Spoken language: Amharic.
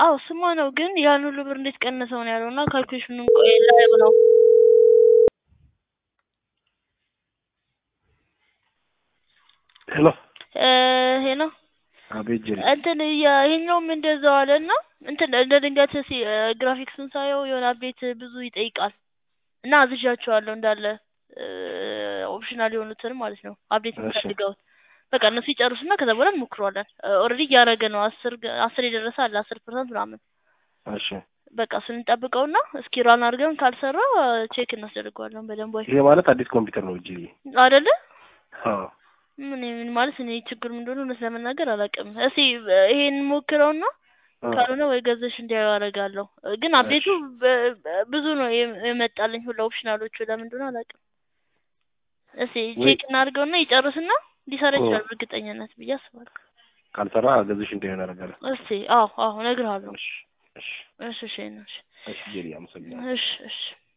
አዎ ስማ ነው ግን ያን ሁሉ ብር እንዴት ቀነሰው ነው ያለው እና ካልኩሌሽኑን ቆይ ላየው ነው። ሄሎ እ ሄሎ አቤት ጀሪ እንትን የ- ይሄኛውም እንደዛው አለ እና እንትን እንደ ድንገት ሲ ግራፊክሱን ሳየው የሆነ አፕዴት ብዙ ይጠይቃል እና አዝዣቸዋለሁ እንዳለ ኦፕሽናል የሆኑትን ማለት ነው አፕዴት እሺ። የሚፈልገውን በቃ እነሱ ይጨርሱና ከዛ በኋላ እንሞክረዋለን። ኦልሬዲ እያደረገ ነው አስር ገ- አስር የደረሰ አለ አስር ፐርሰንት ምናምን እሺ በቃ እሱን እንጠብቀውና እስኪ ራን አድርገን ካልሰራ ቼክ እናስደርገዋለን በደንብ ወይ ይሄ ማለት አዲስ ኮምፒውተር ነው ጀሪ አይደለ? አዎ ምን ምን ማለት እኔ ችግር ምን እንደሆነ እውነት ለመናገር አላውቅም። እስኪ ይሄን ሞክረውና አ፣ ካልሆነ ወይ ገዘሽ እንዲያዩ አደርጋለሁ። ግን አፕዴቱ በ- በ- ብዙ ነው የም- የመጣልኝ ሁላ ኦፕሽናሎቹ ለምን እንደሆነ አላውቅም። እስኪ ወይ- ቼክ እናድርገውና ይጨርስና ሊሰራ ኦ። ይችላል በእርግጠኝነት ብዬ አስባለሁ። ካልሰራ ገዝሽ እንደሆነ ያደርጋል። እስኪ አዎ አዎ እነግርሃለሁ። እሺ እሺ እሺ እሺ እሺ እሺ ጀሪ አመሰግናለሁ። እሺ እሺ